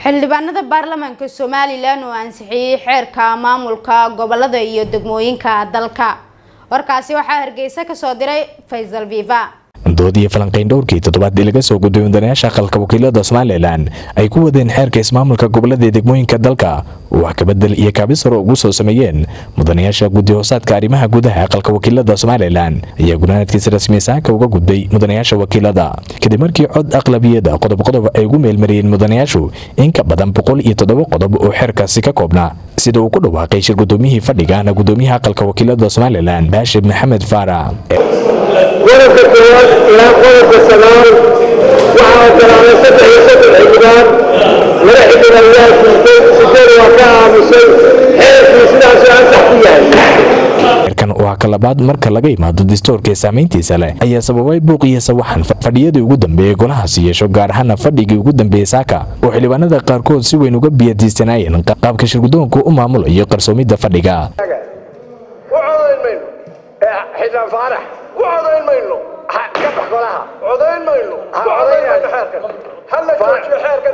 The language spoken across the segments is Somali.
xildhibaanada baarlamaanka somalilan oo ansixiyey xeerka maamulka gobolada iyo degmooyinka dalka warkaasi waxaa hargeysa kasoo diray faysal viva dood iyo falanqayn dhowrkii toddobaad ee laga soo gudbay mudanayaasha aqalka wakiilada somalilan ay ku wadeen xeerka ismaamulka gobolada degmooyinka dalka oo wax kabedel iyo kaabis hore ugu soo sameeyeen mudanayaasha guddi hoosaadka arrimaha gudaha aqalka wakiilada somalilan ayaa gunaanadkiisa rasmi saaka uga gudbay mudanayaasha wakiilada kadib markii cod aqlabiyada qodob qodob ay ugu meelmariyeen mudanayaashu in ka badan boqol iyo toddoba qodob oo xeerkaasi ka koobnaa sida uu ku dhawaaqay shir gudoomiyihii fadhigaana gudoomiyaha aqalka wakiilada somalilan baashir maxamed faara qodobka koowaad ilaa qodobka sagaal waxaa ogolaaday saddex iyo soddon xildhibaan laba xildhibaan waa diiday sideed waa ka aamusay xeerkii sidaasuu ansax ku yahay xeerkan waa ka labaad marka laga imaado dastuurka ee saamayntiisa leh ayaa sababay buuq iyo sawaxan fadhiyadii ugu dambeeyey golahaasi yeesho gaar ahaana fadhigii ugu dambeeyey saaka oo xildhibaanada qaarkood si weyn uga biyadiisanaayeen qaabka shirgudoonku u maamulayo qarsoomidda fadhiga u codayn mayno xildhibaan faarax u codayn mayno ka bax golaha codayn mayno codayn mayno xeerkan hala joojiyo xeerkan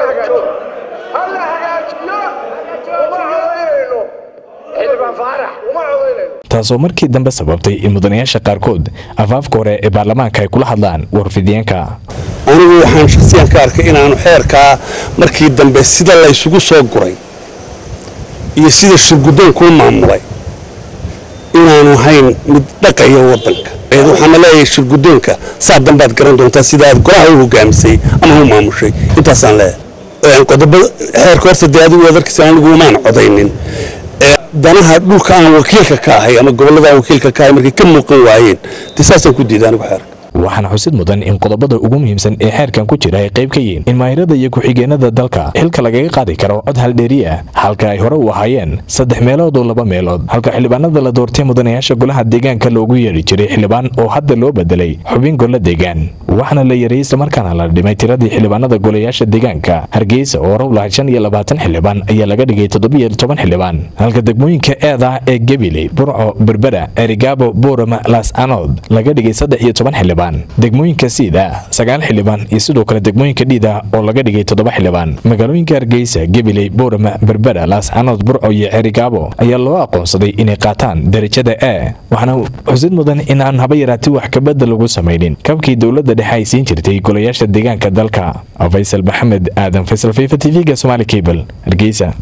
hala hagaajiyo uma codaynayno xildhibaan faarax uma codaynayno taasoo markii dambe sababtay in mudanayaasha qaarkood afaafka hore ee baarlamaanka ay kula hadlaan warfidiyeenka anigu waxaan shakhsiyan ka arkay inaanu xeerkaa markii dambe sida laysugu soo guray iyo sida shirgudoonku u maamulay inaanu ahayn mid dhaqaya waddanka waxaana leeyahay shirgudoonka saa dambaad garan doontaa sida aad golaha u hogaamisay ama u maamushay intaasaan leeyahay qodobada xeerka horta dee adigu waad arkaysa anigu umaan codaynin danaha dhulka aan wakiilka ka ahay ama gobollada aan wakiilka ka ahay markay ka muuqan waayeen dee saasaan ku diiday anigu xeerka waxaana xusid mudan in qodobada ugu muhiimsan ee xeerkan ku jira ay qayb ka yihiin in maahirada iyo ku-xigeenada dalka xilka lagaga qaadi karo cod haldheeri ah halka ay hore u ahaayeen saddex meelood oo laba meelood halka xildhibaanada la doortay mudanayaasha golaha deegaanka loogu yeedhi jiray xildhibaan oo hadda loo bedelay xubin golla deegaan waxaana la yareeyey islamarkaana la dhimay tiradii xildhibaanada golayaasha deegaanka hargeysa oo hore u lahaa shan iyo labaatan xildhibaan ayaa laga dhigay toddobiyo toban xildhibaan halka degmooyinka eeda ee gabiley burco berbera erigaabo buurama laas anood laga dhigay saddex iyo toban xildhibaan degmooyinka siida sagaal xildhibaan iyo sidoo kale degmooyinka dhiida oo laga dhigay toddoba xildhibaan magaalooyinka hargeysa gabiley boorama berbera laascanood burco iyo cerigaabo ayaa loo aqoonsaday inay qaataan darajada e waxaana xusid mudan in aan haba yaraati wax kabadda lagu samaynin kabkii dowladda dhexe ay siin jirtay golayaasha deegaanka dalka faysal maxamed aadan faysal fifa t v-ga somaali cable hargeysa